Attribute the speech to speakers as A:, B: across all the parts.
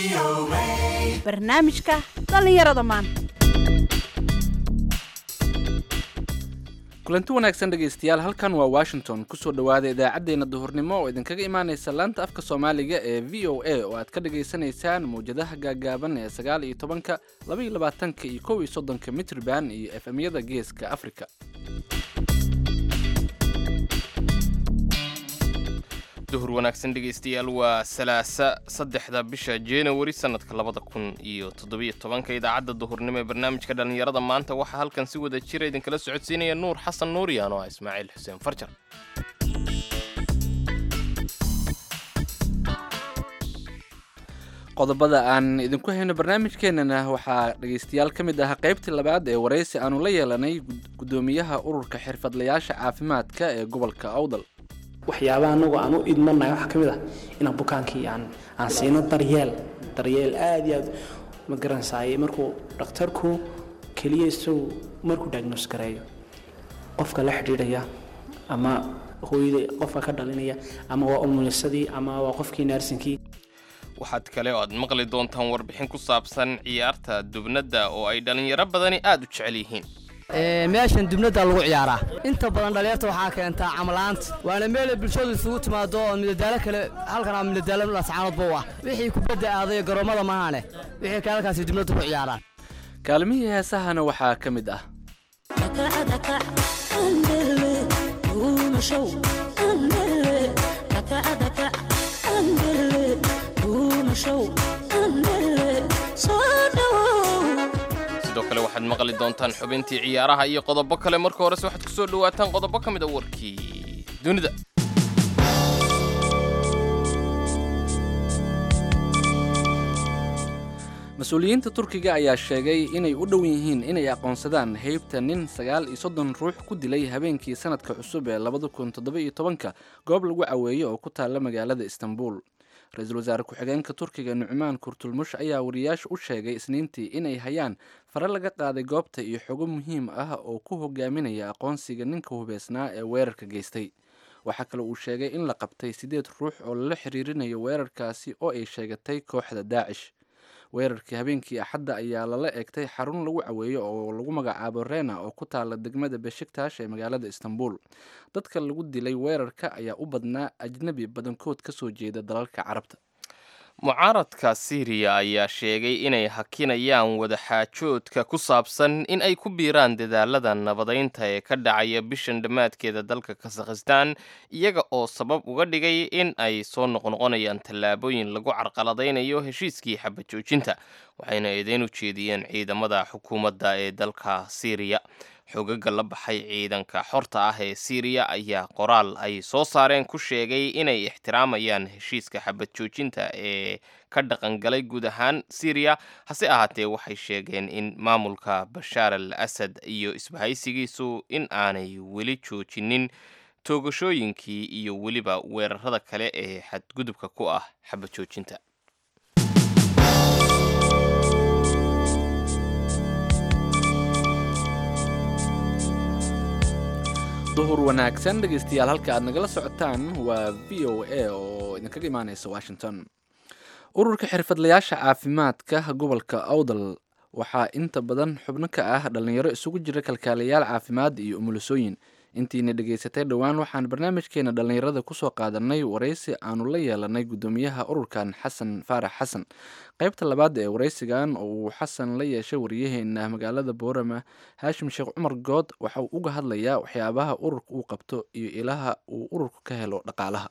A: barnaamijka dhallinyarada maanta
B: kulanti wanaagsan dhegaystayaal halkan waa washington kusoo dhowaada idaacaddeenna duhurnimo oo idinkaga imaanaysa laanta afka soomaaliga ee v o a oo aad ka dhagaysanaysaan mawjadaha gaagaaban ee sagaal iyo tobanka laba iyo labaatanka iyo kow iyo soddonka mitrban iyo f m-yada geeska africa
C: duhur wanaagsan dhegaystayaal waa salaasa saddexda bisha januari sannadka labada kun iyo toddobiyo tobanka idaacadda duhurnimo ee barnaamijka dhallinyarada maanta waxaa halkan si wada jira idinkala socodsiinaya nuur xasan nuuriyaan oo ah ismaaciil xuseen farjar
B: qodobada aan idinku hayno barnaamijkeenana waxaa dhegaystayaal ka mid ah qaybtii labaad ee waraysi aanu la yeelanay guddoomiyaha ururka xirfadlayaasha caafimaadka ee gobolka awdal
D: waxyaabaha anagu aan u idmannahay waxaa ka mid ah inaan bukaankii aan aan siino daryeel daryeel aad iyo aad ma garansaaye markuu dhakhtarku keliya isagu markuu diagnos gareeyo qofka la xidhiidhaya ama hooyada qofka ka dhalinaya ama waa umulisadii ama waa qofkii naarsinkii
C: waxaad kale oo aad maqli doontaan warbixin ku saabsan ciyaarta dubnadda oo ay dhallinyaro badani aad u jecel yihiin
E: meeshan dubnada lagu ciyaaraa inta badan dhalinyarta waxaa keentaa camalaanta waana meelay bulshadu isugu timaado oo midadaalo kale halkan midadaalo lascaanoodba u ah wixii kubadda aaday garoommada mahane wixii kale halkaasi dubnada ku ciyaaraan
B: kaalmihii heesahana waxaa ka mid ah
C: sidoo kale waxaad maqli doontaan xubintii ciyaaraha iyo qodobo kale marka horese waxaad ku soo dhowaataan qodobo ka mid a warkii dunida
B: mas-uuliyiinta turkiga ayaa sheegay inay u dhow yihiin inay aqoonsadaan heybta nin sagaal iyo soddon ruux ku dilay habeenkii sanadka cusub ee labada kun toddoba iyo tobanka goob lagu caweeyo oo ku taalla magaalada istanbul ra-iisul wasaare ku-xigeenka turkiga nucmaan kurtulmush ayaa wariyaasha u sheegay isniintii inay hayaan fare laga qaaday goobta iyo xogo muhiim ah oo ku hogaaminaya aqoonsiga ninka hubeysnaa ee weerarka geystay waxaa kale uu sheegay in la qabtay siddeed ruux oo lala xiriirinayo weerarkaasi oo ay sheegatay kooxda daacish weerarkii habeenkii axadda ayaa lala eegtay xarun lagu caweeyo oo lagu magacaabo rena oo ku taala degmada beshiktash ee magaalada istanbul dadka lagu dilay weerarka ayaa u badnaa ajnebi badankood ka soo jeeda dalalka carabta
C: mucaaradka siiriya ayaa sheegay inay hakinayaan wadaxaajoodka ku saabsan in ay ku biiraan dadaalada nabadaynta ee ka dhacaya bishan dhammaadkeeda dalka kasakhistaan iyaga oo sabab uga dhigay in ay soo noqnoqonayaan tallaabooyin lagu carqaladaynayo heshiiskii xabajoojinta waxayna eedeyn u jeediyeen ciidamada xukuumadda ee dalka siiriya xogaga la baxay ciidanka xorta ah ee siiriya ayaa qoraal ay soo saareen ku sheegay inay ixtiraamayaan heshiiska xabad joojinta ee ka dhaqangalay guud ahaan siiriya hase ahaatee waxay sheegeen in maamulka bashaar al asad iyo isbahaysigiisu in aanay weli joojinin toogashooyinkii iyo weliba weerarada kale ee xadgudubka ku ah xabad joojinta
B: duhur wanaagsan dhegaystayaal halka aad nagala socotaan waa v o a oo idinkaga imaaneysa washington ururka xirfadlayaasha caafimaadka gobolka awdal waxaa inta badan xubno ka ah dhallinyaro isugu jira kalkaalayaal caafimaad iyo umulisooyin intiina dhegaysatay dhowaan waxaan barnaamijkeena dhallinyarada kusoo qaadanay waraysi aanu la yeelanay guddoomiyaha ururkan xasan faarax xasan qaybta labaad ee waraysigan oo uu xasan la yeeshay wariyaheena magaalada boorama haashim sheekh cumar good waxa uu uga hadlayaa waxyaabaha ururka uu qabto iyo ilaha uu ururku ka helo dhaqaalaha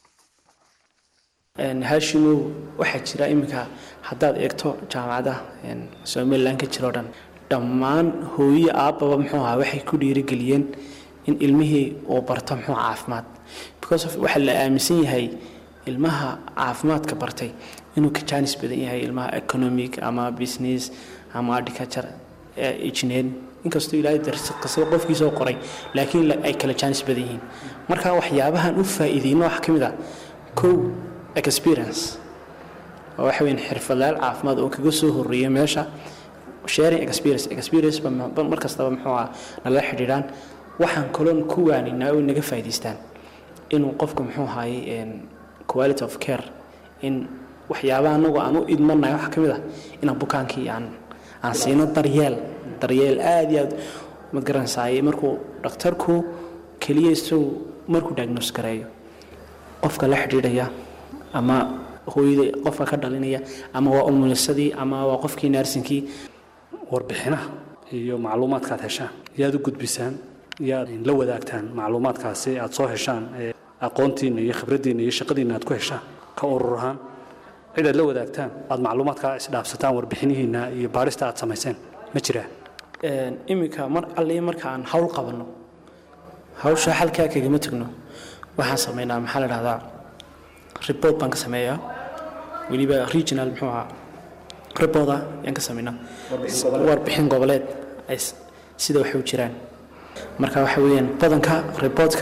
D: haashimow waxaa jira iminka haddaad eegto jaamacadaha somalilan ka jiro dhan dhammaan hooye aabbaba muxuu ahaa waxay ku dhiirigeliyeen in ilmihii uu barto muxuu caafimaad because of waxaa la aaminsan yahay ilmaha caafimaadka bartay inuu ka jaanis badan yahay ilmaha economic ama business ama agriculture engineering inkastoo ilaahay darsiqasay qofkiisoo qoray laakiin ay kala jaanis badan yihiin marka waxyaabahan u faa'iideyno waxaa ka mid ah kow experience oo waxa weyn xirfadlayaal caafimaad oo kaga soo horreeya meesha sharing experience experience ba mar kastaba muxuu ah nala xidhiidhaan waxaan kaloon ku waaninaa oo naga faa'iidaystaan inuu qofku muxuu ahaayey quality of care in waxyaabaha anagu aan u idmanahay waxaa ka mid ah inaan bukaankii aan aan siino daryeel daryeel aad iyo aad ma garanaysaay markuu dhakhtarku keliya isagu markuu diagnose gareeyo qofka la xidhiidhaya ama hooyada qofka ka dhalinaya ama waa umulisadii ama waa qofkii naarsinkii
F: warbixinaha iyo macluumaadkaad heshaan yaad u gudbisaan yaad la wadaagtaan macluumaadkaasi aad soo heshaan ee aqoontiinna iyo khibraddiinna iyo shaqadiinna aad ku heshaan ka urur ahaan cid aad la wadaagtaan aad macluumaadkaa isdhaafsataan warbixinihiinna iyo baadhista aad samayseen ma jiraan
D: iminka mar alli marka aan hawl qabanno hawsha halkaa kagama tegno waxaan samaynaa maxaa la dhahdaa report baan ka sameeyaa weliba regional muxuu ahaa reporta yaan ka samaynaa warbixin goboleed ay s- sida waxay u jiraan marka waxa weeyaan badanka reportka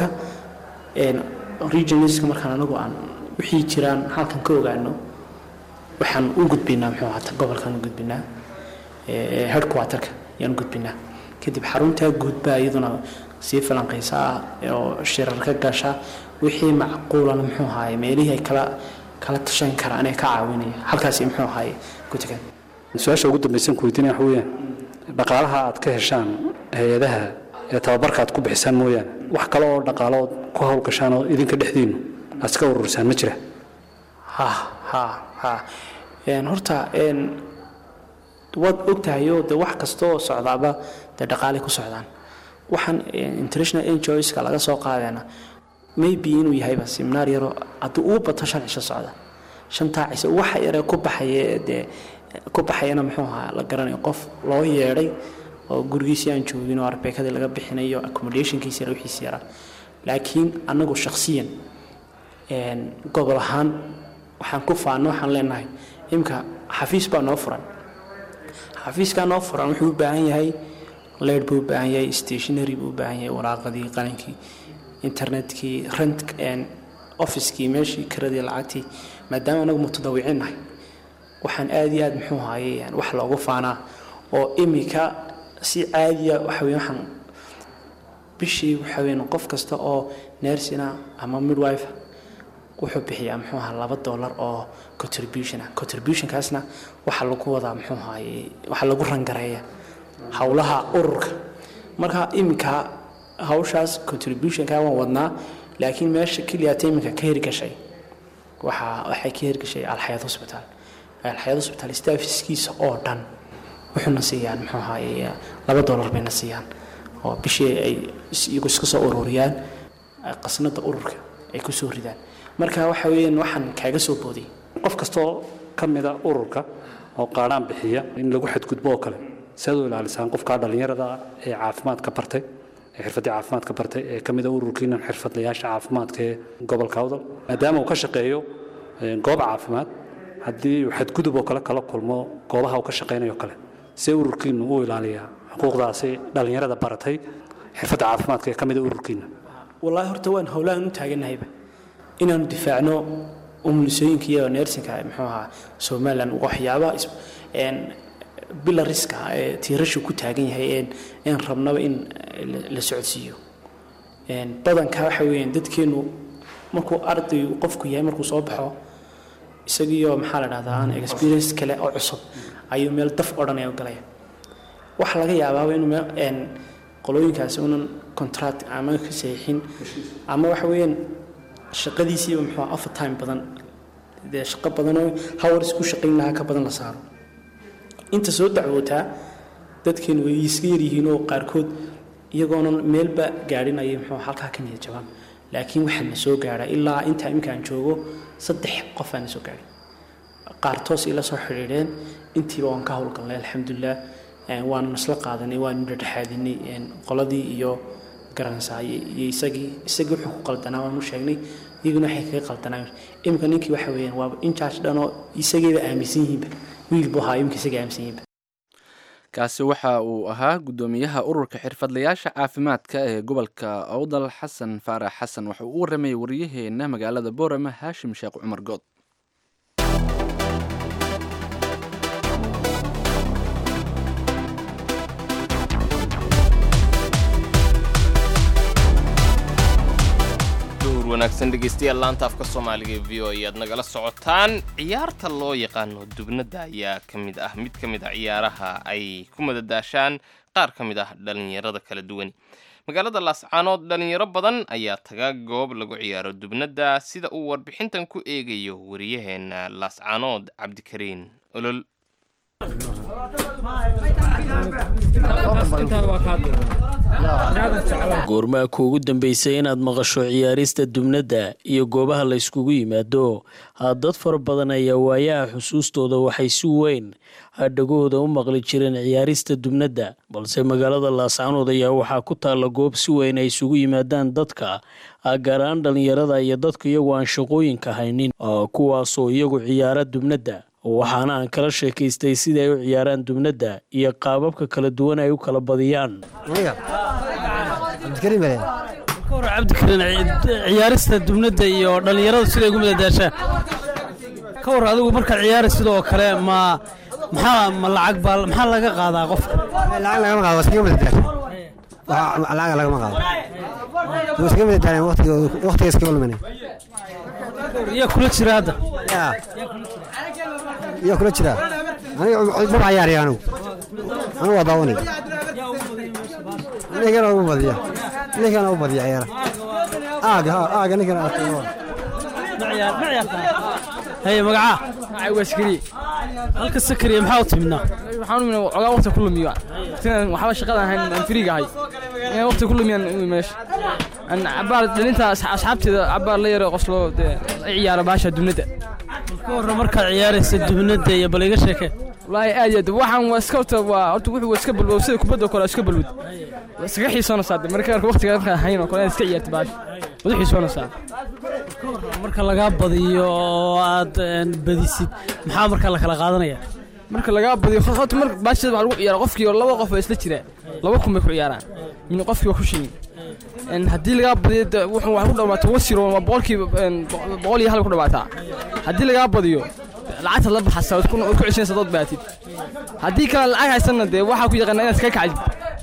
D: regionalska markaan anagu aan wixii jiraan halkan ka ogaano waxaan u gudbinaa muxuu ahaa gobolkan u gudbinaa ee headquarterka yaan u gudbinaa kadib xaruntaa guudbaa iyaduna sii falanqaysa oo shirar ka gasha wixii macquulana muxuu ahaay meelihii ay kala kala tashan karaan ee ka caawinaya halkaasi muxuu ahaay ku tegan
F: su-aasha ugu dambaysan ku weydiinaya waxa weeyaan dhaqaalaha aad ka heshaan hay-adaha ee tababarka aad ku bixisaan mooyaane wax kale oo dhaqaalo ood ku howlgashaan oo idinka dhexdiinnu aad iska ururisaan ma jira
D: ha ha ha Een, horta een, waad ogtahay oo de wax kasta oo socdaaba dee dhaqaalay ku socdaan waxaan een, international NGOska laga soo qaadayna maybe inuu yahayba seminaar yaro haddii uu bato shan cisho socda shantaa cisho waxa yare ku baxaya ee dee ku baxayana muxuu ahaa la garanayo qof loo yeedhay oo gurigiisii aan joogin oo arbeekadii laga bixinayo accommodationkiisi yara wixiisi yaraa laakiin annagu shakhsiyan een, gobol ahaan waxaan ku faano waxaan leenahay imka xafiis baa noo furan xafiiskaa noo furan wuxuu u baahan yahay leyd buu u baahan yahay stationary buu u baahan yahay waraaqadii qalinkii internetkii rent officekii meeshii kiradii lacagtii maadaama anagu mutadawicin nahay waxaan aad iyo aad muxuu ahaye wax loogu faanaa oo imika si caadiya waxa weye waxaan bishii waxa weye qof kasta oo nersina ama midwife wuxuu bixiyaa muxuu ahaa laba dollar oo contribution ah contributionkaasna waxaa lagu wadaa muxuu ahaye waxaa lagu rangareeya howlaha ururka marka iminka hawshaas contributionka waan wadnaa laakiin meesha keliyaata iminka ka hirgashay waxaa waxay ka hirgashay alxayaad hospital alxayaad hospital staffiskiisa oo dhan wuxuuna siiyaan muxuu ahaye laba dollar bayna siiyaan oo bishii ay iyagu iska soo ururiyaan qasnada ururka ay ku soo ridaan marka waxa weeyaan waxaan kaaga soo booday
F: qof kastoo ka mida ururka oo qaadhaan bixiya in lagu xadgudbo oo kale si aad u ilaalisaan qofkaa dhallinyarada ah ee caafimaadka bartay ee xirfaddii caafimaadka bartay ee ka mida ururkiinan xirfadlayaasha caafimaadka ee gobolka awdal maadaama uu ka shaqeeyo een, goob caafimaad haddii uu xadgudub oo kale kala kulmo goobaha uu ka shaqaynayo kale see ururkiinu u ilaaliyaa xuquuqdaasi dhallinyarada baratay xirfadda caafimaadka ee ka mida ururkiina
D: wallaahi horta waan howlahan u taaganahayba inaanu difaacno umulisooyinka iyo neersinka muxuu ahaa somalilan waxyaabaha is- een, bilariska ee tiirashu ku taagan yahay een een rabnaba in la- la socodsiiyo een, badanka waxa weeyaan dadkeenu markuu arday qofku yahay markuu soo baxo isagiyo maxaa la dhahdaa aan experience kale oo cusub ayuu meel daf odhanaya u galaya waxa laga yaabaaba inuu meel een, qolooyinkaasi unan contract ama ka saxiixin ama waxa weeyaan shaqadiisiiba muxuu ahaa overtime badan dee shaqo badanoo hawars ku shaqayn lahaa ka badan la saaro inta soo dacwootaa dadkeenu way iska yaryihiin oo qaarkood iyagoonan meelba gaadhin ayay muxuu halkaa ka niyad jabaan laakiin waxaa na soo gaadha ilaa intaa iminkaan joogo saddex qof aa na soo gaadhay qaar toos ila soo xidhiidheen intiiba waan ka howlgalnay alxamdulilah een, waanu isla qaadanay waanu dhexdhexaadinay een, qoladii iyo garanaysaa iyo iyo isagii isagii wuxuu ku qaldanaa waanu sheegnay iyaguna waxay kaga qaldanaa iminka ninkii waxa weeyaan waaba injaarj dhanoo isagiiba aaminsan yihiinba wiil buu ahaa iminka isaga aaminsan yihiinba
B: kaasi waxa uu ahaa guddoomiyaha ururka xirfadlayaasha caafimaadka ee gobolka awdal xasan faarax xasan waxa uu u waramayay waryaheena magaalada boorama haashim sheekh cumar good
C: duhur wanaagsan dhegaystayaal laanta afka soomaaliga ee v o ayaad nagala socotaan ciyaarta loo yaqaano dubnadda ayaa ka mid ah mid ka mid a ciyaaraha ay ku madadaashaan qaar ka mid ah dhallinyarada kala duwan magaalada laascaanood dhallinyaro badan ayaa taga goob lagu ciyaaro dubnadda sida uu warbixintan ku eegayo wariyaheena laascaanood cabdikariin olol
G: goormaa kuugu dambeysay inaad maqasho ciyaarista dubnadda iyo goobaha la yskugu yimaado dad fara badan ayaa waayaha xusuustooda waxay si weyn dhagahooda u maqli jireen ciyaarista dubnadda balse magaalada laascaanood ayaa waxaa ku taalla goob si weyn ay isugu yimaadaan dadka gaar ahaan dhallinyarada iyo dadka iyagu aan shaqooyinka haynin kuwaasoo iyagu ciyaara dubnadda waxaana aan kala sheekaystay sida ay u ciyaaraan dubnadda iyo qaababka kala duwan ay u kala badiyaan
E: cabdikariin ciyaarista dubnadda iyo dhallinyaradu siday ugu madadaashaan ka war adigu markaad ciyaari sidoo kale ma maxaa ma lacag baa maxaa laga qaadaa qofka
H: lacag lagama qaado iskaga madadaasha lacag lagama qaado wuu iskaga madadaalan waqtiga iskaga luminay
E: yaa kula jira hadda
H: yaa kula jira aniga maba cayaaraya anigu anigu waa daawanay ninkana ugu badiya ninkana u badiya ciyaara aaga ha aaga ninkana
E: haye magacaa
I: magacay waa sakariye
E: halka sakariye maxaa u timidnaa
I: waxaan u imina ogaa waqti ku lumiyo inaan waxba shaqada ahayn aan firiga ahay inaan waqti ku lumiyaan u meesha aan cabaar dhalinta asxaabteeda cabaar la yaro qoslo dee ay ciyaara baasha dubnadda
E: ka warra markaad ciyaaraysa dubnadda iyo bal iga sheeke
I: wallaahi aad iyo aad waxaan waa iska horta waa horta wuxuu waa iska balwow sida kubadda oo kale waa iska balwod waa iskaga xiisoonaysaa dee marka waqtiga markaan hayn oo kale inaad iska ciyaarta baasha wada xiisoonaysaa
E: marka lagaa badiyo oo aad badisid maxaa marka la kala qaadanaya
I: marka lagaa badiyo horta mar baashada waxaa lagu ciyaara qofkii laba qof oo isla jira laba kun bay ku ciyaaraan min qofkii waa ku shilin haddii lagaa badiyo wuxuu wax ku dhawaato wasiro waa boqolkiiba boqol iyo hal ku dhawaataa haddii lagaa badiyo lacagta la baxasa waad ku celinaysa dood baatid haddii kale lacag haysanna dee waxaa ku yaqaana inaad iskaga kacdid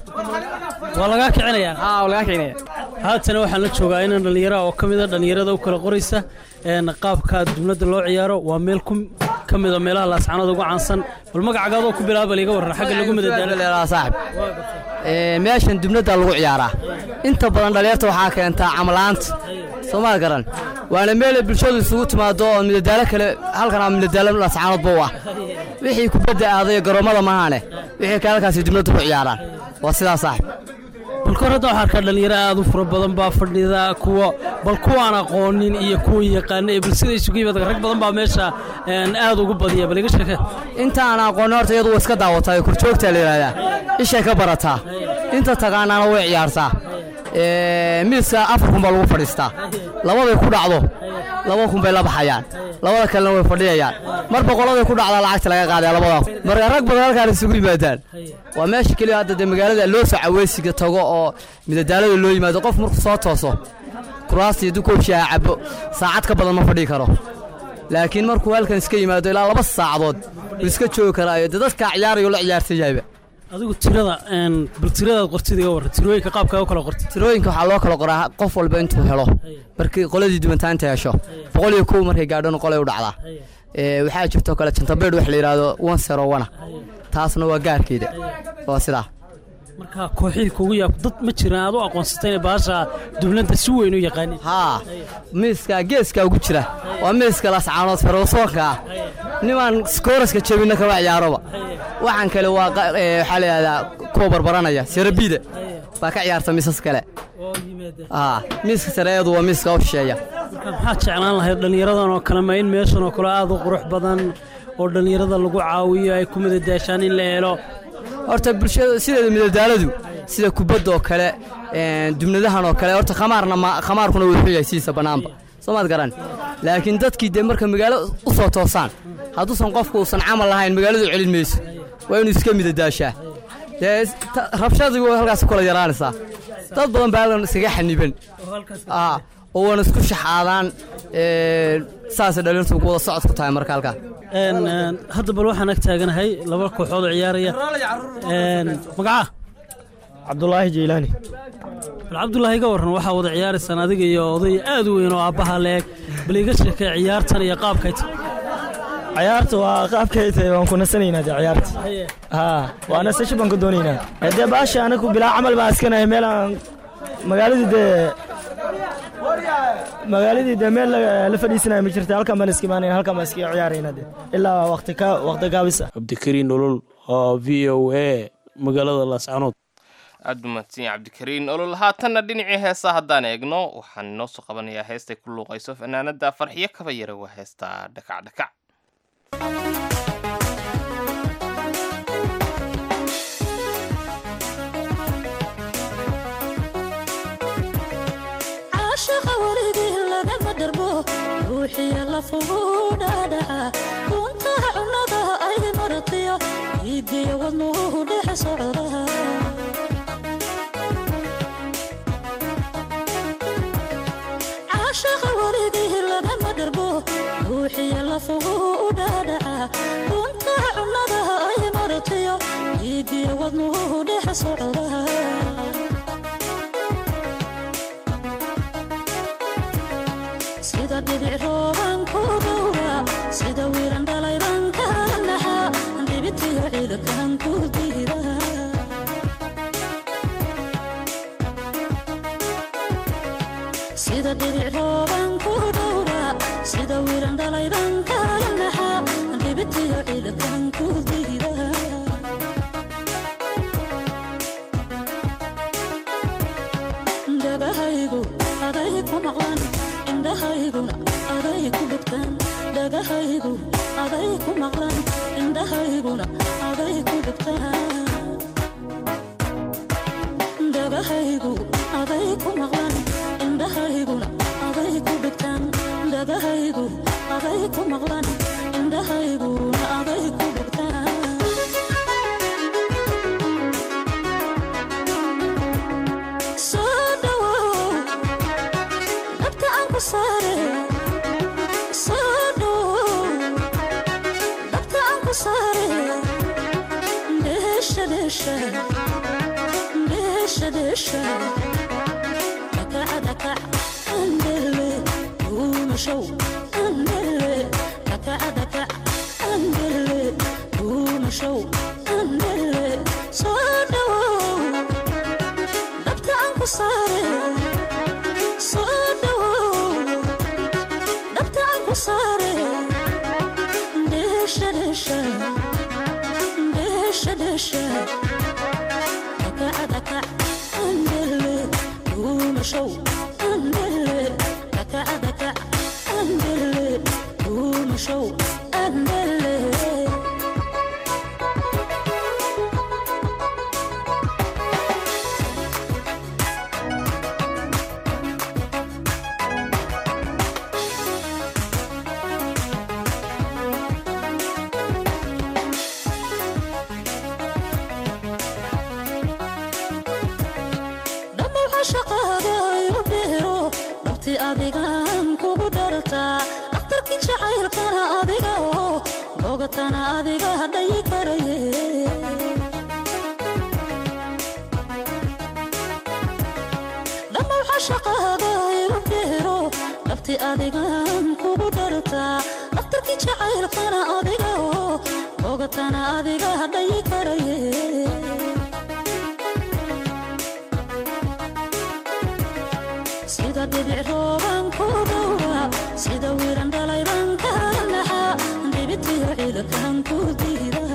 E: waa lagaa kicinayaa
I: haa waa lagaa kicinaya
E: haatana waxaan la joogaa inaan dhallinyara oo ka mida dhallinyarada u kala qoraysa qaabka dubnadda loo ciyaaro waa meel ka mida meelaha laascanada ugu caansan bal magacagaadoo ku bilaaba liga warra xagga lagu
J: madadaalsaaxib meeshan dubnadda lagu ciyaaraa inta badan dhallinyarta waxaa keentaa camalaanta soomaa garan waana meelay bulshadu isugu timaado oo midadaalo kale halkan midadaalo laascaanoodba u ah wixii kubadda aaday garoommada mahaane wixii kale halkaasi dubnadda ku ciyaaraan waa sidaa saaxib
E: bal kor hadda waxaa arkaa dhallinyaro aad u fara badan baa fadhida kuwa bal kuwaan aqoonin iyo kuwa yaqaana ee bal sida isugu yimaad rag badan baa meesha aad ugu badiya bal iga sheeke
J: inta aan aqoonin horta iyadu waa iska daawataa korjoogtaa la yidhahdaa ishay ka barataa inta taqaanaana way ciyaartaa miiska afar kun baa lagu fadhiistaa labaday ku dhacdo laba kun bay la baxayaan labada kalena way fadhiyayaan mar boqoladay ku dhacdaa lacagta laga qaadaya labada marka rag badan halkaan isugu yimaadaan waa meesha keliya hadda dee magaalada loo soo caweysiga tago oo midadaalada loo yimaado qof markuu soo tooso kuraastii dukoobshiha cabo saacad ka badan ma fadhii karo laakiin markuu halkan iska yimaado ilaa laba saacadood wuu iska joogi karaayo dee dadkaa ciyaarayo la ciyaarsan yahayba
E: adigu tirada bal tiradaad qortid iga warra tirooyinka qaabkaa u kala qortid
J: tirooyinka waxaa loo kala qoraa qof walba intuu helo markii qoladii duwantaanta hesho boqol iyo kow markay gaadhona qolay u dhacdaa waxaa jirtoo kale jantabeedh wax la yidhaahdo one zero one taasna waa gaarkeeda waa sidaa
E: marka kooxihii kugu yaab dad ma jiraan aad u aqoonsatay inay baasha dubnadda si weyn u yaqaanin
J: haa miiska geeska ugu jira waa miiska lascaanood farowsoonka ah nimaan skooraska jebinna kama ciyaaroba waxaan kale waa waxaa la yidhahdaa kuwa barbaranaya serabiida baa ka ciyaarta miisas kale haa miiska sareeyadu waa miiska u shisheeya
E: maxaad jeclaan lahayd dhallinyaradan oo kale ma in meeshan oo kale aad u qurux badan oo dhallinyarada lagu caawiyo ay ku madadaashaan in la helo
J: horta bulshada sideeda midadaaladu sida kubadda oo kale dubnadahan oo kale horta khamaarna ma khamaarkuna wuxuu yahay sidiisa bannaanba soomaad garan laakiin dadkii dee marka magaalo u soo toosaan hadduusan qofku uusan camal lahayn magaaladu celin mayso waa inuu iska midadaashaa dee rabshadii way halkaas kula yaraanaysaa dad badan baa halkan iskaga xaniban oo waana isku shaxaadaan saasay dhalintu wada socod ku tahay marka halkaa
E: hadda bal waxaan ag taaganahay laba kooxood oo ciyaaraya magacaa
K: cabdulaahi jeylaani
L: bal cabdulaahi ga warran waxaa wada ciyaaraysaan adiga iyo oday aad u weyn oo aabbaha leeg bal iga sheekay ciyaartan iyo qaabkay tahay
K: ciyaarta waa qaabkay tahay waan ku nasanaynaa dee ciyaarta haa waa nasasho baan ku doonaynaa dee baasha anagu bilaa camal baan askanahay meel aan magaaladii dee magaaladii dee meel la fadhiisanaya ma jirta halkan baan iska imaanayna halkan baan iska ciyaarayna dee ilaa waqti ka waqti gaabisa
G: cabdikariin nolol oo v o a magaalada laascanood
C: aad buu mahadsan yahay cabdikariin olol haatanna dhinacii heesaa haddaan eegno waxaan inoo soo qabanayaa heestay ku luuqayso fanaanada farxiyo kaba yara waa heestaa dhakac dhakac
M: caashaqa weligii lagama dharbo ruuxiya lafugu dhaadhaca kuntaha cunnada ay maratiyo iigiyo wadnuhu dhex socda caashaqa weligii lagama dharbo ruuxiya lafugu dhaadhaca kuntaha cunnada ay maratiyo iigiyo wadnuhu dhex socda sida dhibic rooban ku dhowra sida wiiran dhalayban ka naxa dhibitiyo ciidakan ku diida sida dhibic rooban ku dhowra sida wiiran dhalayban ka naxa dhibitiyo ciidakan ku diida dabahaygu aday ku maqlan indhahayguna aday ku dhugtaan dhagahaygu aday ku maqlan indhahayguna aday ku dhugtaan dhagahaygu aday ku maqlan indhahayguna aday ku dhugtaan dhagahaygu aday ku maqlan indhahayguna aday ku dhugtaan soo dhawow dhabta aan ku saare soo dhawow dhabta aan ku saare dheesha dheesha dheesha dheesha dhakaca dhakac andele duumashow andele dhakaca dhakac andele duumashow andele soo dhawow dhabta aan ku saare soo dhawow dhabta aan ku saare dheesha dheesha dheesha dheesha dhakaca dhakac andele duumashow andele dhakaca dhakac andele duumashow andele dhammaw cashaqaaga igu beero dhabti adigaan kugu dhartaa dhakhtarkii jacaylkana adiga oo bogatana adiga hadhayi karaye dhammaw cashaqaaga igu beero dhabti adigaan kugu dhartaa dhakhtarkii jacaylkana adiga oo bogatana adiga hadhayi karaye sida dhibic rooban ku dhowra sida wiiran dhalayban ka naxa dhibitiyo ciidakan ku diida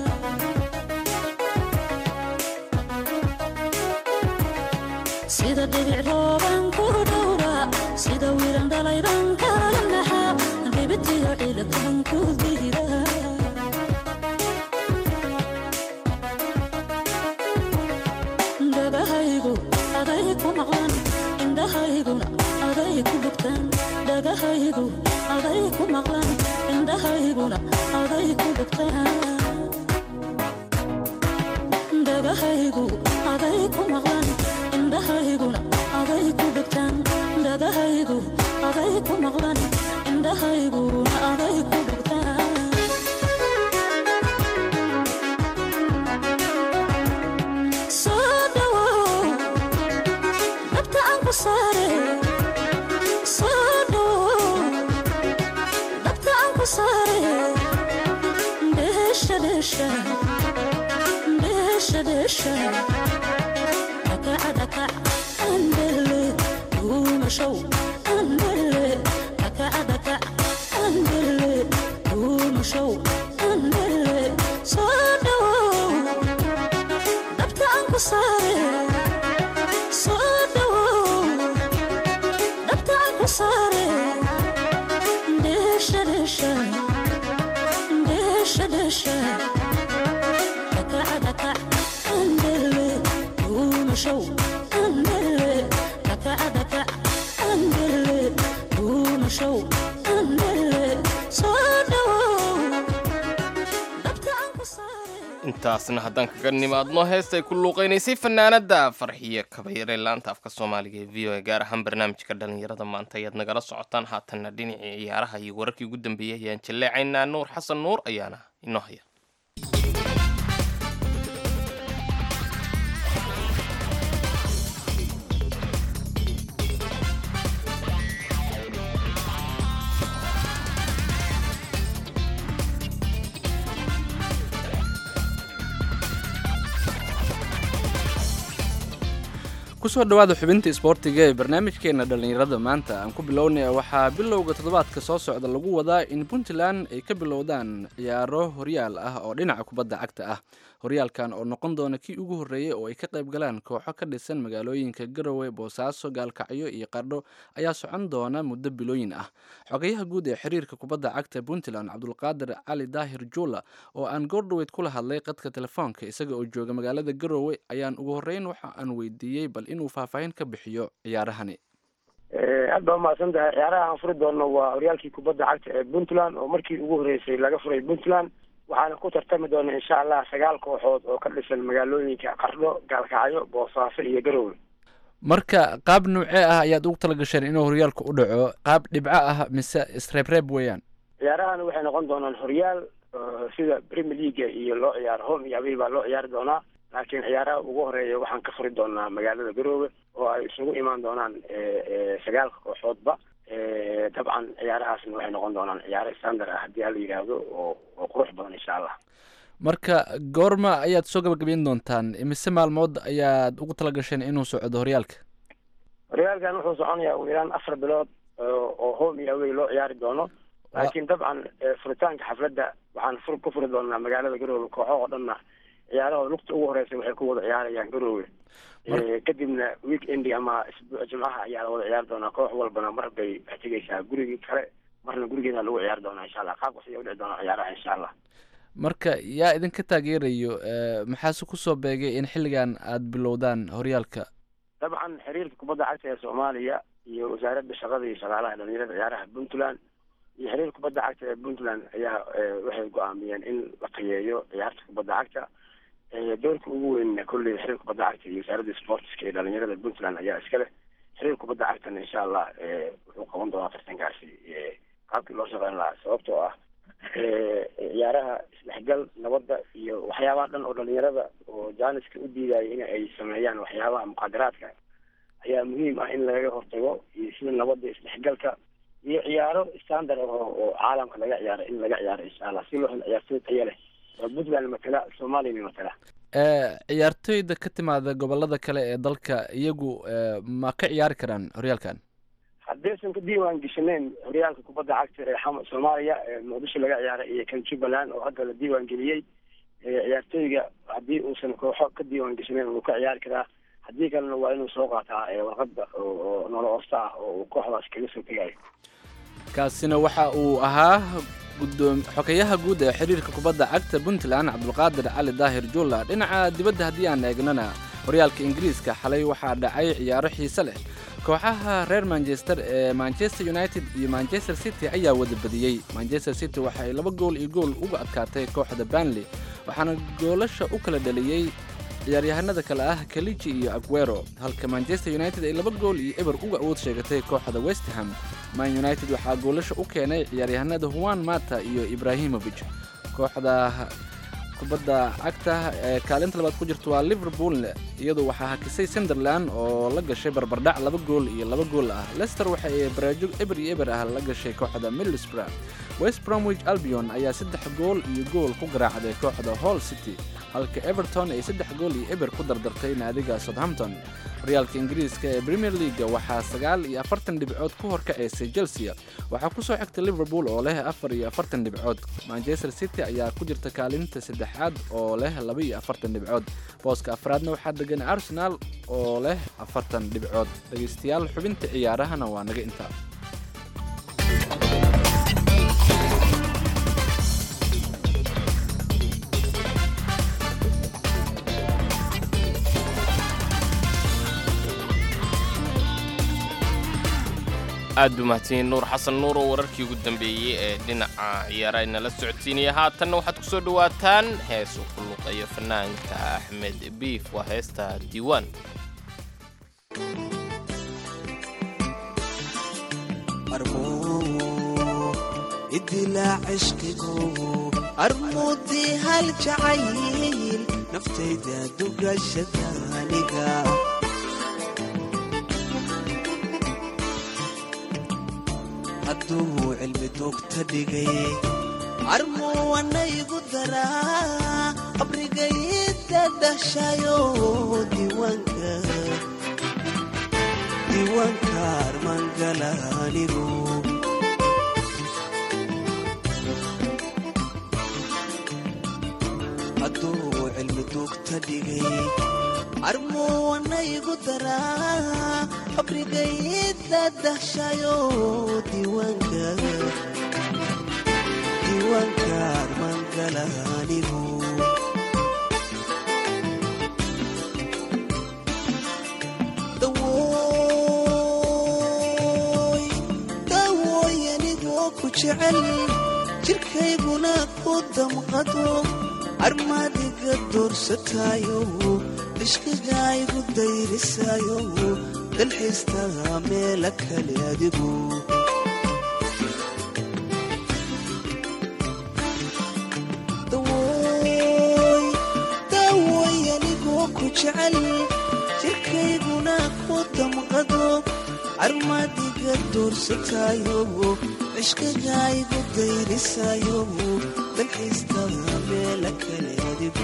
M: sida dhibic rooban ku dhowra sida wiiran dhalayban ka naxa dhibitiyo ciidakan ku diida dhagahaygu aday ku maqlan indhahayguna aday ku dhugtaan dhagahaygu aday ku maqlan indhahayguna aday ku dhugtaan dhagahaygu aday ku maqlan indhahayguna aday ku dhugtaan dhagahaygu aday ku maqlan indhahayguna aday ku dhugtaan soo dhawow ku saare soo dhowow dabta aan ku saare dheesha dheesha dheesha dheesha dhakaca dhakac andele duumashow andele dhakaca dhakac andele duumashow andele soo dhowow dabta aan ku saare soo dhowow dabta aan ku saare dheesha dheesha dheesha dheesha dhakaca dhakac andele duumashow andele dhakaca dhakac andele duumashow andele soo dhowow dabta aan ku saare
C: intaasna haddaan kaga nimaadno heestay ku luuqaynaysay fanaanada farxiyo kabayare laanta afka soomaaliga ee v o a gaar ahaan barnaamijka dhalinyarada maanta ayaad nagala socotaan haatanna dhinacii ciyaaraha iyo wararkii ugu dambeeyey ayaan jaleecaynaa nuur xasan nuur ayaana inoo haya
B: kusoo dhawaada xubinta isboortiga ee barnaamijkeena dhallinyarada maanta aan ku bilownaya waxaa bilowga toddobaadka soo socda lagu wadaa in puntland ay ka bilowdaan ciyaaro horyaal ah oo dhinaca kubadda cagta ah horyaalkan oo noqon doona kii ugu horreeyey oo ay ka qayb galaan kooxo ka dhisan magaalooyinka garowe boosaaso gaalkacyo iyo qardho ayaa socon doona muddo bilooyin ah xogayaha guud ee xiriirka kubadda cagta puntland cabdulqaadir cali daahir juula oo aan goordhoweyd kula hadlay qadka telefoonka isaga oo jooga magaalada garowe ayaan ugu horreyn waxa aan weydiiyey bal inuu faahfaahin ka bixiyo ciyaarahani
N: aad baa umahadsan tahay ciyaaraha aan furi doono waa horyaalkii kubadda cagta ee puntland oo markii ugu horreysay laga furay puntland waxaana ku tartami doona insha allah sagaal kooxood oo ka dhisan magaalooyinka qardho gaalkacyo boosaaso iyo garowe
B: marka qaab nuucee ah ayaad ugu tala gasheen inuu horyaalku u dhaco qaab dhibco ah mise isreebreeb weeyaan
N: ciyaarahan waxay noqon doonaan horyaal oo sida premier leaga iyo loo ciyaaro home iyo away baa loo ciyaari doonaa laakiin ciyaaraha ugu horeeya waxaan ka furi doonaa magaalada garoowe oo ay isugu imaan doonaan sagaalka kooxoodba dabcan ciyaarahaasna waxay noqon doonaan ciyaaro standard ah haddii hala yidhaahdo oo oo qurux badan insha allah
B: marka goorma ayaad soo gabagabeyn doontaan imise maalmood ayaad ugu tala gasheen inuu socdo horyaalka
N: horyaalkan wuxuu soconayaa ugu yaraan afar bilood oo home iyo away loo ciyaari doono laakiin dabcan furitaanka xafladda waxaan fur ku furi doonaa magaalada garoowe kooxo oo dhanna ciyaarahooda lugta ugu horeysa waxay ku wada ciyaarayaan garoowe kadibna week endi ama isbuuc jimcaha ayaa la wada ciyaari doonaa koox walbana mar bay tegeysaa gurigii kale marna gurigeeda lagu ciyaari doonaa insha allah qaabkaas ayaa udhici doonaa ciyaaraha insha allah
B: marka yaa idinka taageerayo maxaase kusoo beegay in xilligan aad bilowdaan horyaalka
N: dabcan xiriirka kubadda cagta ee soomaaliya iyo wasaaradda shaqada iyo shaqaalaha dhalinyarada ciyaaraha puntland iyo xiriirka kubadda cagta ee puntland ayaa waxay go-aamiyeen in la qiyeeyo ciyaarta kubadda cagta doorka ugu weynna kolley xiriirka kubadda cagta iyo wasaaradda sportska ee dhalinyarada puntland ayaa iska leh xiriirka kubadda cagtana insha allah wuxuu qaban doonaa tartankaasi qaabkii loo shaqeyn lahaa sababtoo ah ciyaaraha isdhexgal nabadda iyo waxyaabaha dhan oo dhalinyarada oo jaaniska u diidaya in ay sameeyaan waxyaabaha muqaadaraadka ayaa muhiim ah in lagaga hortago iyo sida nabadda isdhexgalka iyo ciyaaro standard ah oo caalamka laga ciyaaro in laga ciyaaro insha allah si loo helo ciyaartooy tayo leh oo puntland matala soomaaliyana matala
B: ciyaartooyda ka timaada gobolada kale ee dalka iyagu ma ka ciyaari karaan horyaalkan
N: haddaysan ka diiwaan geshaneyn horyaalka kubadda cagta ee xam soomaaliya ee muqdisho laga ciyaaray iyo kan jubbaland oo hadda la diiwaan geliyey ciyaartooyga haddii uusan kooxo ka diiwaan geshaneyn wuu ka ciyaari karaa haddii kalena waa inuu soo qaataa warqadda oo nolol oosta ah oo uu kooxdaas kaga soo tegayo
B: kaasina waxa uu ahaa gudoom xogeyaha guud ee xiriirka kubadda cagta puntland cabdulqaadir cali daahir julla dhinaca dibadda haddii aan eegnana horyaalka ingiriiska xalay waxaa dhacay ciyaaro xiise leh kooxaha reer manchester ee manchester united iyo manchester city ayaa wada badiyey manchester city waxa ay laba gool iyo gool uga adkaatay kooxda banley waxaana goolasha u kala dhaliyey ciyaaryahanada kale ah kaliji iyo aguero halka manchester united ay laba gool iyo eber uga awood sheegatay kooxda westham man united waxaa goolasha u keenay ciyaaryahanada huan mata iyo ibrahimovic kooxda kubadda cagta ee kaalinta labaad ku jirta waa liverpool iyadu waxaa hakisay sunderland oo la gashay barbardhac laba gool iyo laba gool ah leicester waxa ay baraajo eber iyo eber ah la gashay kooxda middlesbrough west bromwich albion ayaa saddex gool iyo gool ku garaacday kooxda hall city halka everton ay saddex gool iyo eber ku dardartay naadiga southampton horyaalka ingiriiska ee premier leaga waxaa sagaal iyo afartan dhibcood ku horkacaysay chelsea waxaa ku soo xigtay liverpool oo leh afar iyo afartan dhibcood manchester city ayaa ku jirta kaalinta saddexaad oo leh laba iyo afartan dhibcood booska afraadna waxaa degan arsenal oo leh afartan dhibcood dhegaystayaal xubinta ciyaarahana waa naga intaa
C: aad buu mahadsanyiin nuur xasan nuur oo wararkii ugu dambeeyey ee dhinaca ciyaaraha inala socodsiinaya haatanna waxaad ku soo dhowaataan hees uu ku luqeeyo fanaanka axmed biif waa heesta diiwaan
O: idilaa cishqigu armuudii hal jacayl naftayda dugashada aniga hadduu cilmi doogta dhigay armuwanaygu daraa qabrigayda dhashayo diiwaanka diiwaanka armangala anigu hadduu cilmi doogta dhigay armuwanaygu daraa qabrigayda dhashayo diiwaanka diiwaanka armangala anigu dawooy dawooy anigoo ku jecel jirkayguna ku damqado armaadiga doorsataayo ishqigaygu dayrisaayo dalxiistaa meela kale adigu dawooy dawooy anigoo ku jecel jirkayguna ku damqado armaadiga doorsataayo ishqigaygu dayrisaayo dalxiistaa meela kale adigu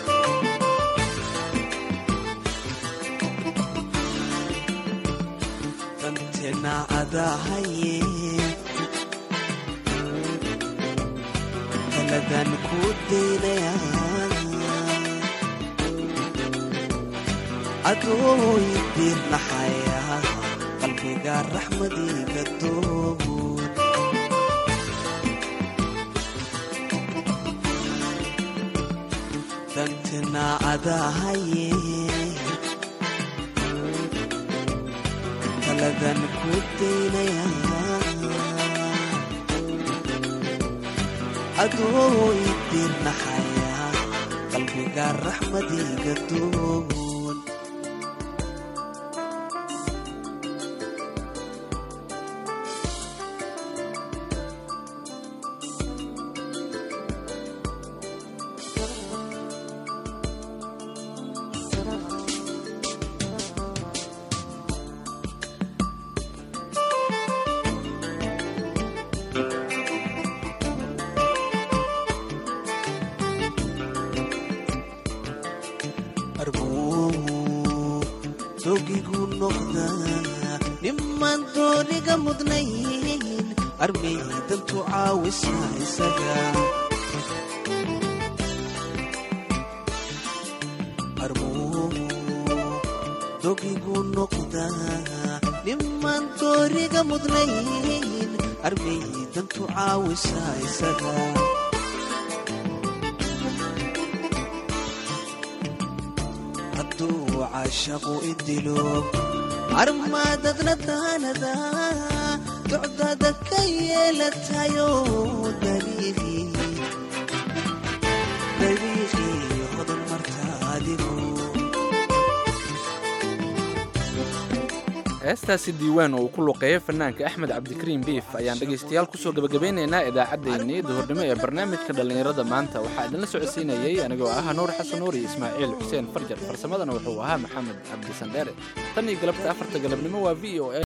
O: dantena adahaye taladan ku daynaya adooy diirnaxaya qalbiga raxmadiga doogun dantena adahaye taladan ku daynaya adooy diirnaxaya qalbiga raxmadiga doogun dogigu noqda nimaan dooniga mudnayn armay dantu caawisa isaga dogigu noqda nimaan dooniga mudnayn armay dantu caawisa isaga hadduu caashaqu idilo armaadadna daanada docdada ka yeelatayo dariiqii dariiqii hodan marta adigu
B: heestaasi diiwaan oo uu ku luqeeyo fanaanka axmed cabdikariim biif ayaan dhegaystayaal kusoo gebagabeynaynaa idaacaddeenii duhurnimo ee barnaamijka dhallinyarada maanta waxaa idinla socodsiinayey anigoo ah nuur xasan nuur iyo ismaaciil xuseen farjar farsamadana wuxuu ahaa maxamed cabdi sandheere tan iyo galabta afarta galabnimo waa v o a